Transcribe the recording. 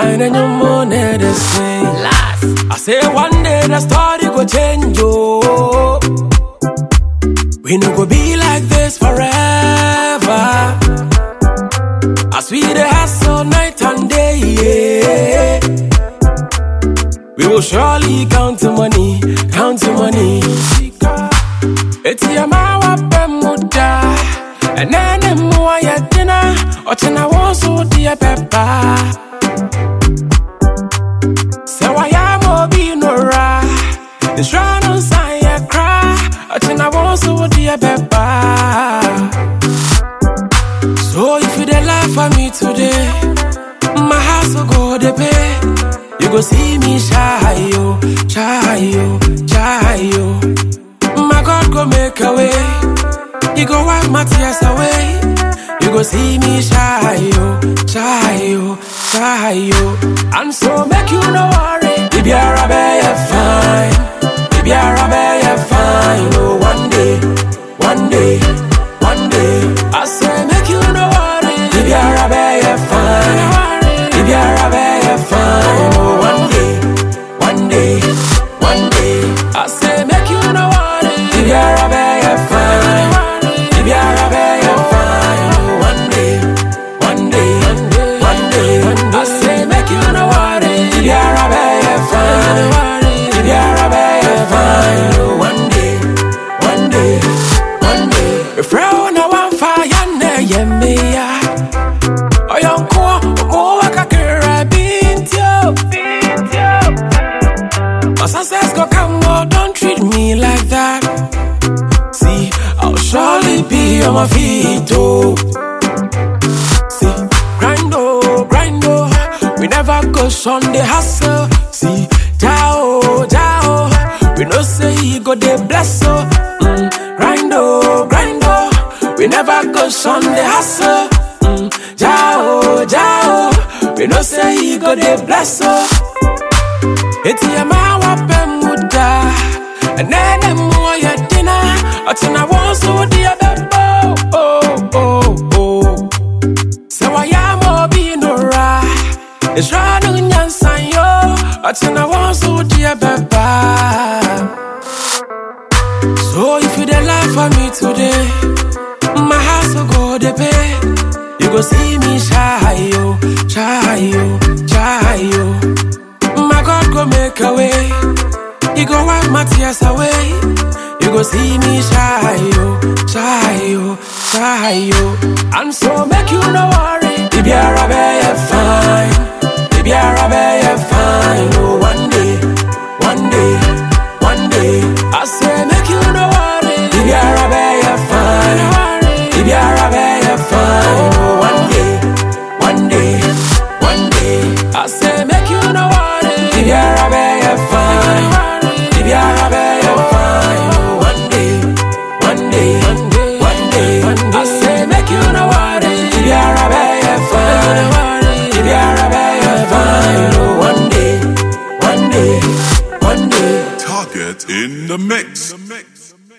I know you more than the same. Last. I say one day the story go change, oh. We no go be like this forever. As we the hustle night and day, yeah. We will surely count the money, count the money. Eti amawa pemuda, enene mua ya dina, ochina wonso dia pepa. Sɛ wayɛ ma obi nora nhyira no nsan yɛ kra ɔkyena wɔn so wodeɛ bɛba So if you dey laugh at me today my house will go dey pay You go see me shy yo, shy yo, shy yo My God go make a way He go wipe my tears away You go see me shy yo, shy yo, shy yo And so make you no worry If you're a bear, fine If you're a bear, fine Oh, one day, one day, one day I say make you no worry If you're a bear, fine If you're a bear, fine Oh, one day, one day, one day I say make you no worry If you're a bear, fine If you're a bear, fine Oh, one day, one day, one day I say make you no worry If you're a bear, fine If you're a bear, fine Oh, one day, one day, one day If you're no one fire, yeah, me, yeah Oyonko, omo wakakira bintio, bintio. My success go come, oh, don't treat me like that. See, I'll surely be on my feet, oh. See, grind, oh, grind, oh. We never go Sunday hustle. See, jao, jao. We no say he go dey bless, oh. Mm, grind, oh, grind, oh. We never go Sunday hustle. Mm, jao, jao. We no say he go dey bless, oh. Eti ama wape muda Enene muwa ya dina Otina wonsu di ya bebo Oh, oh, oh Se wayamo binura Isranu nyansan yo Otina wonsu di ya beba So if you dey laugh at me today My house will go dey pay You go see me shy yo, shy yo, shy yo My God go make a way. He go wipe my tears away. You go see me shy yo, shy yo, shy yo. And so make you no worry. If you're a bear, fine. If you're a bear, fine. Oh, one day, one day, one day. I say make you no worry. If you're a bear, fine. If you're a bear, fine. Oh, one day, one day, one day. I say make you no worry. If you're a bear, fine. If you're a bear, fine. Oh, one day, one day, one day. I say make you no worry. If you're a bear, fine. If you're a bear, fine. Oh, one day, one day, one day. Target in the mix.